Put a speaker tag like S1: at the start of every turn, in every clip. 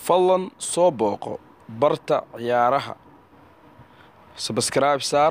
S1: fadlan soo booqo barta ciyaaraha sabskribe saar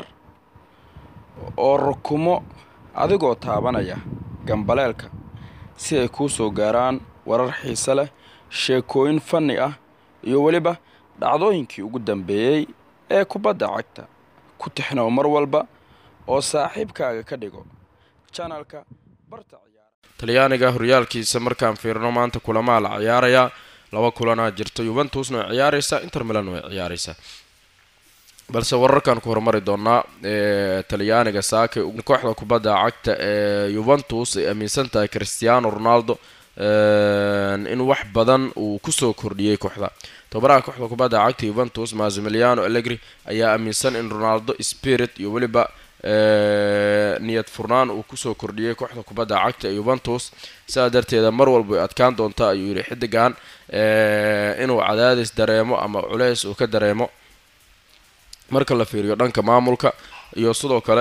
S1: oo rukumo adigoo taabanaya gambaleelka si ay kuu soo gaaraan warar xiise leh sheekooyin fanni ah iyo weliba dhacdooyinkii ugu dambeeyey ee kubadda cagta ku tixnow mar walba oo saaxiibkaaga ka dhigo janalka barta talyaaniga horyaalkiisa markaan fiirno maanta kulamaa la ciyaarayaa laba kulanaa jirta yuventusna way ciyaaraysaa inter milan way ciyaaraysaa balse wararkan ku horumari doonaa talyaaniga saake kooxda kubadda cagta ee yuventus ay aaminsan tahay christiano ronaldo in wax badan uu kusoo kordhiyey kooxda tobaraha kooxda kubadda cagta yuventus mazimiliano allegri ayaa aaminsan in ronaldo spirit iyo weliba niyad furnaan uu kusoo kordhiyey kooxda kubadda cagta ee yuventus sidaa darteeda mar walba way adkaan doontaa ayuu yihi xidigan inuu cadaadis dareemo ama culeys uu ka dareemo marka la fiiriyo dhanka maamulka iyo sidoo kale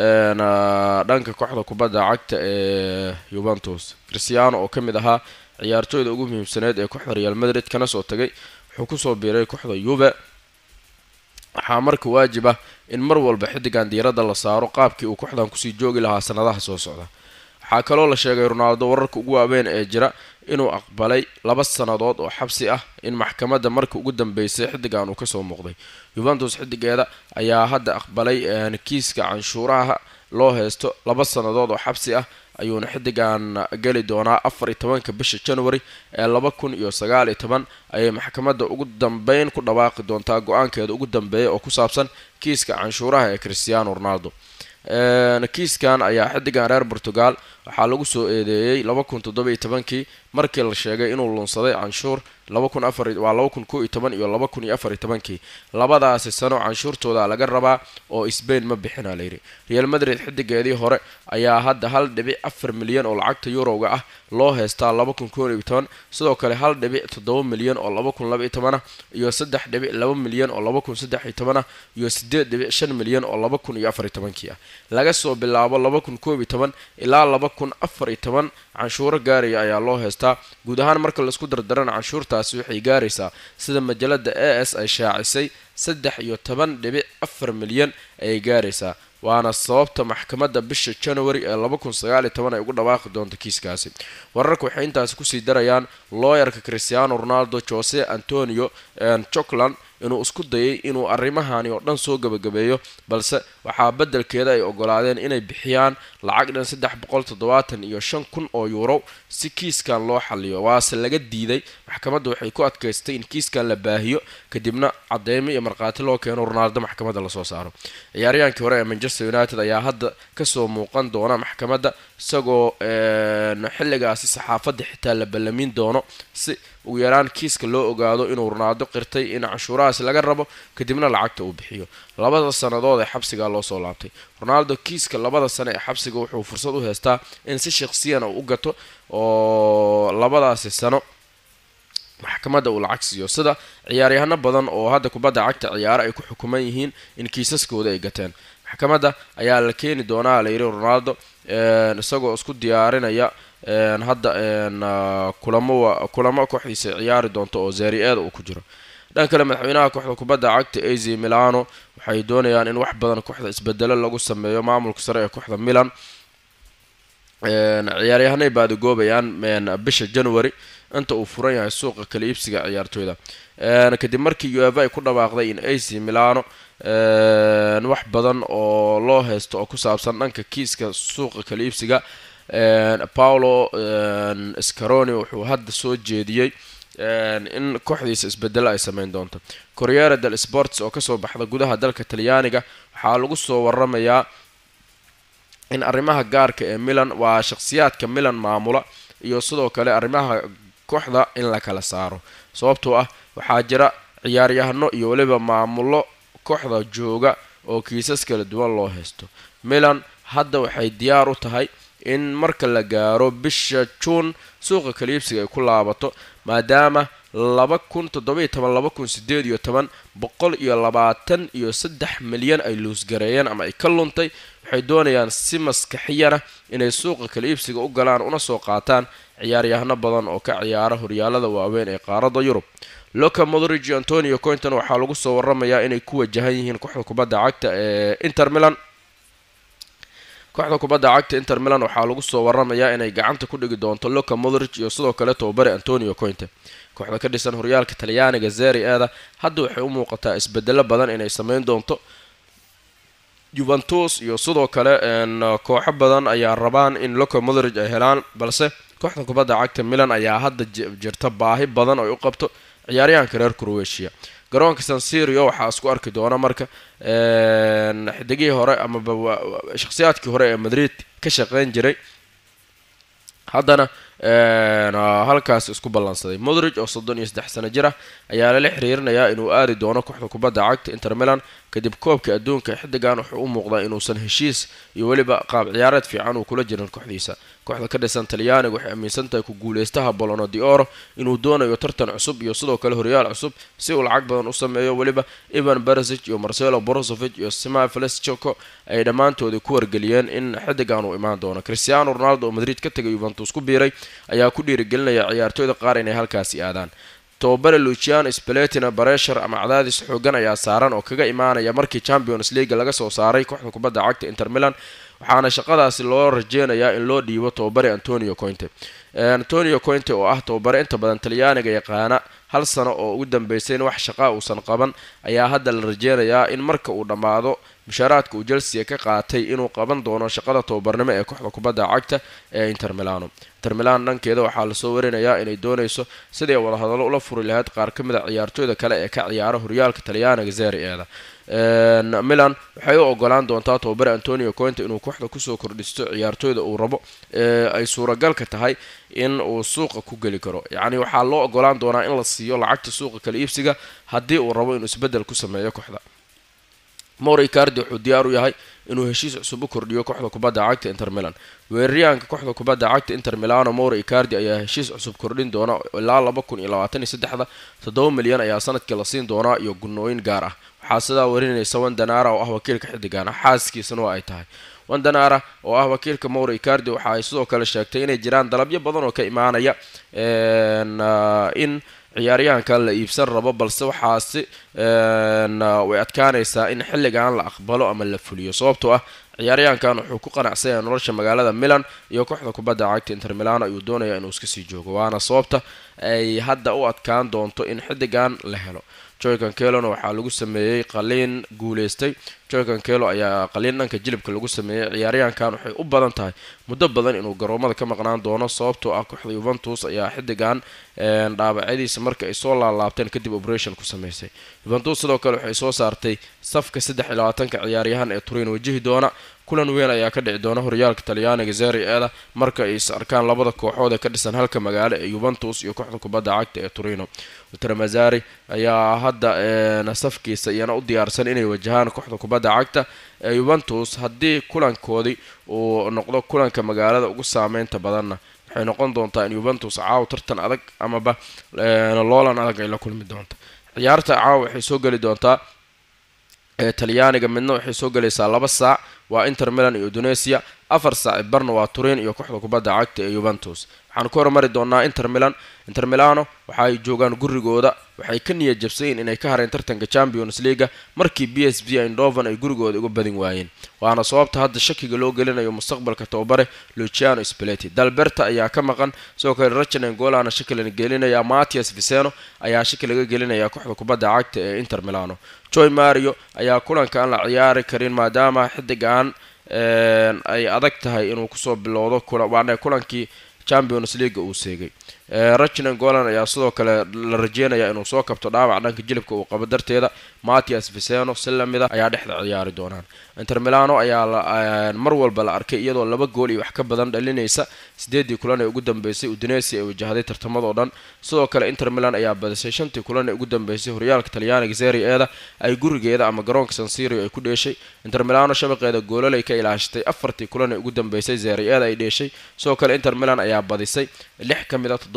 S1: dhanka kooxda kubadda cagta ee yuventus christiano oo ka mid ahaa ciyaartooyda ugu muhiimsaneed ee kooxda real madrid kana soo tagay wuxuu kusoo biiray kooxda yuve waxaa marka waajib ah in mar walba xidigan diiradda la saaro qaabkii uu kooxdan kusii joogi lahaa sanadaha soo socda waxaa kaloo la sheegay ronaldo wararka ugu waaweyn ee jira inuu aqbalay laba sannadood oo xabsi ah in maxkamadda marka ugu dambeysay xidigan uu kasoo muuqday yuventus xidigeeda ayaa hadda aqbalay kiiska canshuuraha loo heysto laba sannadood oo xabsi ah ayuuna xidigan geli doonaa afar iyo tobanka bisha january ee laba kun iyo sagaal iyo toban ayay maxkamadda ugu dambeyn ku dhawaaqi doontaa go-aankeeda ugu dambeeya oo ku saabsan kiiska canshuuraha ee christiano ronaldo kiiskan ayaa xidigan reer portugal waxaa lagu soo eedeeyey laba kun toddoba iyo tobankii markii la sheegay inuu lunsaday canshuur laba kun afar waa laba kun kow iyo toban iyo laba kun iyo afar iyo tobankii labadaasi sano canshuurtooda laga rabaa oo sbain ma bixina layidhi real madrid xidigeedii hore ayaa hadda hal dhibic afar milyan oo lacagta yuroga ah loo heystaa laba kun kow iyo toban sidoo kale hal dhibic toddoba milyan oo laba kun laba iyo tobanah iyo saddex dhibic laba milyan oo laba kun saddex iyo tobanah iyo sideed dhibic shan milyan oo laba kun iyo afar iyo tobankii ah laga soo bilaabo laba kun koob iyo toban ilaa laba kun afar iyo toban canshuuro gaaraya ayaa loo heystaa guud ahaan marka laisku dardarana canshuurtaasi waxay gaaraysaa sida majalada a s ay shaacisay saddex iyo toban dhibic afar milyan ayay gaaraysaa waana sababta maxkamadda bisha january ee laba kun sagaal iyo toban ay ugu dhawaaqi doonto kiiskaasi wararka waxay intaasi kusii darayaan looyarka christiano ronaldo jose antonio jokland inuu isku dayay inuu arrimahani oo dhan soo gabagabeeyo balse waxaa beddelkeeda ay ogolaadeen inay bixiyaan lacag dhan saddex boqol toddobaatan iyo shan kun oo yuuro si kiiskan loo xaliyo waase laga diiday maxkamadda waxay ku adkaystay in kiiskan la baahiyo kadibna cadeymo iyo markhaati loo keeno ronaldo maxkamadda lasoo saaro ciyaaryaankii hore ee manchester united ayaa hadda kasoo muuqan doona maxkamadda isagoo xilligaasi saxaafadda xitaa la ballamin doono si ugu yaraan kiiska loo ogaado inuu ronaldo qirtay in canshuurahaasi laga rabo kadibna lacagta uu bixiyo labada sannadood ee xabsigaa loo soo laabtay ronaldo kiiska labada sano ee xabsiga wuxuu fursad u heystaa in si shakhsiyan uu u gato oo labadaasi sano maxkamadda uu lacag siiyo sida ciyaaryahano badan oo hadda kubadda cagta ciyaaro ay ku xukuman yihiin in kiisaskooda ay gateen maxkamadda ayaa la keeni doonaa layidhi ronaldo isagoo isku diyaarinaya hadda kulamo kulamo kooxdiisa ciyaari doonto oo zeri-eeda uu ku jiro dhan kale madaxweynaha kooxda kubadda cagta az milano waxay doonayaan in wax badan kooxda isbedelo lagu sameeyo maamulka sare ee kooxda milan ciyaaryahanay baadigoobayaan bisha january inta uu furan yahay suuqa kala iibsiga ciyaartooyda kadib markii ueva ay ku dhawaaqday in ac milano wax badan oo loo heysto oo ku saabsan dhanka kiiska suuqa kala iibsiga paulo scaroni wuxuu hadda soo jeediyey in kooxdiisa isbedelo ay sameyn doonto corriere del sports oo kasoo baxda gudaha dalka talyaaniga waxaa lagu soo waramayaa in arrimaha gaarka ee milan waa shakhsiyaadka milan maamula iyo sidoo kale arrimaha kooxda in la kala saaro sababtoo ah waxaa jira ciyaaryahano iyo weliba maamulo kooxda jooga oo kiisas kala duwan loo haysto milan hadda waxay diyaar u tahay in marka la gaaro bisha juun suuqa kaliibsiga ay ku laabato maadaama laba kun toddoba iyo toban laba kun sideed iyo toban boqol iyo labaatan iyo saddex milyan ay luusgareeyeen ama ay ka luntay
S2: waxay doonayaan si maskaxiyana inay suuqa kala iibsiga u galaan una soo qaataan ciyaaryahano badan oo ka ciyaara horyaalada waaweyn ee qaaradda yurub loka modrig iyo antonio cointon waxaa lagu soo waramayaa inay ku wajahan yihiin kooxda kubadda cagta ee inter milan kooxda kubadda cagta inter milan waxaa lagu soo waramayaa inay gacanta ku dhigi doonto loka modrig iyo sidoo kale tobabare antonio cointe kooxda ka dhisan horyaalka talyaaniga zeri eeda hadda waxay u muuqataa isbedelo badan inay sameyn doonto juventus iyo sidoo kale kooxo badan ayaa rabaan in loka modrig ay helaan balse kooxda kubadda cagta milan ayaa hadda jirta baahi badan oo ay u qabto ciyaaryahanka reer croatia garoonka sansirio waxaa isku arki doona marka xidigihii hore amaba shakhsiyaadkii hore ee madrid ka shaqeyn jiray haddana halkaas isku ballansaday modrig oo soddon iyo saddex sano jir ah ayaa lala xiriirinayaa inuu aadi doono kooxda kubadda cagta inter milan kadib koobka adduunka xidigan wuxuu u muuqdaa inuusan heshiis iyo weliba qaab ciyaareed fiican uu kula jirin kooxdiisa kooxda ka dhisan talyaaniga waxay aaminsan tahay ku guuleystaha bolono di oro inuu doonayo tartan cusub iyo sidoo kale horyaal cusub si uu lacag badan u sameeyo weliba ivan beresic iyo marcelo borosovich iyo sima feleschoco ay dhammaantoodii ku wargeliyeen in xidigan uu imaan doono cristiano ronaldo oo madrid ka tegay yuventus ku biiray ayaa ku dhiirigelinaya ciyaartooyda qaar inay halkaasi aadaan tobabare luciano speletina bareshar ama cadaadis xoogan ayaa saaran oo kaga imaanaya markii champions league laga soo saaray kooxda kubadda cagta inter milan waxaana shaqadaasi loo rajeynayaa in loo dhiibo tobabare antonio cointe antonio cointe oo ah tobabare inta badan talyaaniga yaqaana hal sano oo ugu dambeysayna wax shaqaa uusan qaban ayaa hadda la rajeynayaa in marka uu dhammaado mushaaraadka uu chelsea ka qaatay inuu qaban doono shaqada tobabarnimo ee kooxda kubadda cagta ee inter milano inter milan dhankeeda waxaa lasoo warinayaa inay doonayso siday wadahadallo ula furi lahayd qaar ka mid a ciyaartooyda kale ee ka ciyaara horyaalka talyaaniga zeri eeda milan waxay u ogolaan doontaa tobabare antonio cointe inuu kooxda kusoo kordhisto ciyaartooyda uu rabo ee ay suuragalka tahay in uu suuqa ku geli karo yacni waxaa loo ogolaan doonaa in la siiyo lacagta suuqa kala iibsiga haddii uu rabo inuu isbeddel ku sameeyo kooxda mori cardi wuxuu diyaar u yahay inuu heshiis cusub u kordhiyo kooxda kubadda cagta inter milan weeraryahanka kooxda kubadda cagta inter milano mori icardi ayaa heshiis cusub kordhin doona ilaa laba kun iyo labaatan iyo saddexda toddoba milyan ayaa sanadkii la siin doonaa iyo gunooyin gaar ah waxaa sidaa warinaysa wandanara oo ah wakiilka xidigana xaaskiisana waa ay tahay wandanara oo ah wakiilka mori icardi waxa ay sidoo kale sheegtay inay jiraan dalabyo badan oo ka imaanaya in ciyaaryahankan la iibsan rabo balse waxaasi way adkaanaysaa in xilligan la aqbalo ama la fuliyo sababtoo ah ciyaaryahankan wuxuu ku qanacsanya nolosha magaalada milan iyo kooxda kubadda cagta inter milano ayuu doonaya inuu iska sii joogo waana sababta ay hadda u adkaan doonto in xiddigan la helo joykan kelona waxaa lagu sameeyey qaliin guuleystay joykan kelo ayaa qaliin dhanka jilibka lagu sameeyey ciyaaryahankan waxay u badan tahay muddo badan inuu garoomada ka maqnaan doono sababtoo ah kooxda yuventus ayaa xiddigan dhaabacyadiisa marka ay soo laalaabteen kadib operation ku sameysay yuventus sidoo kale waxay soo saartay safka saddex iyo labaatanka ciyaaryahan ee turin wajihi doona kulan weyn ayaa ka dhici doona horyaalka talyaaniga zeri eeda marka ay is arkaan labada kooxood ee ka dhisan halka magaalo ee yuventus iyo kooxda kubadda cagta ee turino ultramazari ayaa hadda safkiisa iyana u diyaarsan inay wajahaan kooxda kubadda cagta ee yuventus haddii kulankoodii uu noqdo kulanka magaalada ugu saameynta badanna waxay noqon doontaa in yuventus caaw tartan adag amaba loolan adag ay la kulmi doonta ciyaarta caaw waxay soo geli doontaa talyaaniga midna waxay soo gelaysaa laba saac waa inter milan iyo indonesia afar saac barna waa turin iyo kooxda kubadda cagta ee yuventus waxaan ku hormari doonaa inter milan inter milano waxa ay joogaan gurigooda waxay ka niyad jabsayin inay ka hareen tartanka champions leaga markii b s v indovan ay gurigooda uga badin waayeen waana sababta hadda shakiga loo gelinayo mustaqbalka tababare luciano speleti dalberta ayaa ka maqan sidoo kale rachanen golana shaki laga gelinaya matias viceno ayaa shaki laga gelinaya kooxda kubadda cagta ee inter milano joy mario ayaa kulanka aan la ciyaari karin maadaama xidigan ay adag tahay inuu kusoo bilowdo waana kulankii champions leaga uu seegay rachnan golan ayaa sidoo kale la rajeynaya inuu soo kabto dhaawac dhanka jilibka uu qabo darteeda matias viceno si lamida ayaa dhexda ciyaari doonaan inter milano ayaa mar walba la arkay iyadoo laba gool iyo wax ka badan dhalinaysa sideedii kulan ee ugu dambeysay udinesi ay wajahday tartamadoo dhan sidoo kale inter milan ayaa badisay shantii kulan ee ugu dambeysay horyaalka talyaaniga zeri eeda ay gurigeeda ama garoonka sansirio ay ku dheeshay inter milano shabaqeeda goololay ka ilaashatay afartii kulan ee ugu dambeysay zeri eeda ay dheeshay sidoo kale inter milan ayaa badisay lix ka mid a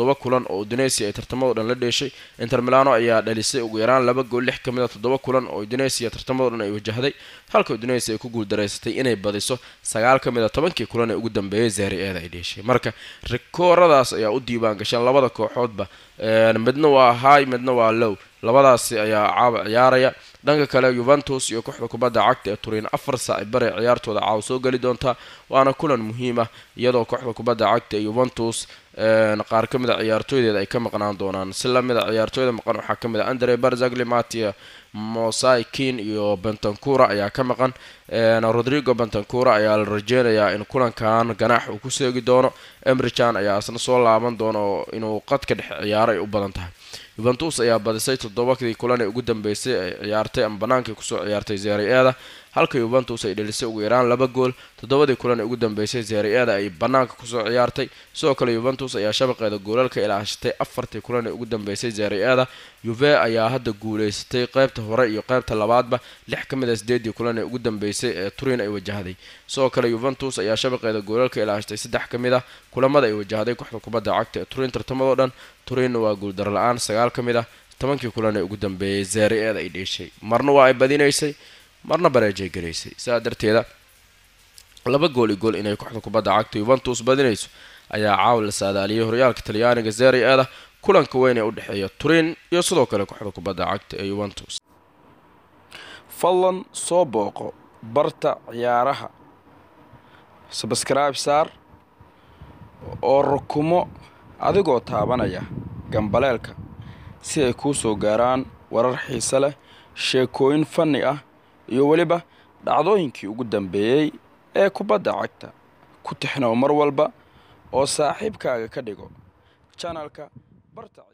S2: toddoba kulan oo udineysia ay tartamado dhan la dheeshay inter milano ayaa dhalisay ugu yaraan laba gool lix ka mid a toddoba kulan oo udineysia tartamado dhan ay wajahday halka udineysia ay ku guuldareysatay inay badiso sagaal ka mid a tobankii kulan ee ugu dambeeyay zaari eeda ay dheeshay marka rikooradaas ayaa u diiwaan gashaan labada kooxoodba midna waa high midna waa low labadaasi ayaa caawa ciyaaraya dhanka kale yuventus iyo kooxda kubadda cagta ee turin afar saaci bare ciyaartooda caawa soo geli doontaa waana kulan muhiim ah iyadoo kooxda kubadda cagta ee yuventus qaar ka mid a ciyaartooydeeda ay ka maqnaan doonaan si lamid a ciyaartooyda maqan waxaa ka mid a andre barzagli matia mosai kin iyo bentancura ayaa ka maqan rodrigo bentancura ayaa la rajeynayaa in kulankan ganaax uu ku seegi doono emrichan ayaa isna soo laaban doono inuu qadka dhexe ciyaaro ay u badan tahay yuventus ayaa badisay toddobadii kulan ee ugu dambeysay ay ciyaartay ama banaankii kusoo ciyaartay zeri eeda halka yuventus ay dhelisay ugu yaraan laba gool toddobadii kulan ee ugu dambeysay zeri eeda ay banaanka kusoo ciyaartay sidoo kale yuventus ayaa shabaqeeda goolalka ilaashatay afartii kulan ee ugu dambeysay zeri eeda yuve ayaa hadda guuleysatay qeybta hore iyo qeybta labaadba lix ka mid a sideedii kulan ee ugu dambeysay ee turin ay wajahday sidoo kale yuventus ayaa shabaqeeda goolalka ilaashatay saddex ka mid ah kulamada ay wajahday kooxda kubadda cagta ee turin tartamadoo dhan turinna waa guuldar la-aan sagaal ka mid ah tobankii kulan ee ugu dambeeyay zeri eeda ay dheeshay marna waa ay badinaysay marna bareejay garaysay sidaa darteeda laba gool i gool inay kooxda kubadda cagta yuventus badinayso ayaa caawa la saadaaliyay horyaalka talyaaniga zeri eeda kulanka weyn ee u dhexeeya turin iyo sidoo kale kooxda kubadda cagta ee yuventus
S1: fadlan soo booqo barta ciyaaraha sabskribe saar oo rukumo adigoo taabanaya gambaleelka si ay kuu soo gaaraan warar xiise leh sheekooyin fanni ah iyo weliba dhacdooyinkii ugu dambeeyey ee kubadda cagta ku tixnow mar walba oo saaxiibkaaga ka dhigo janalka barta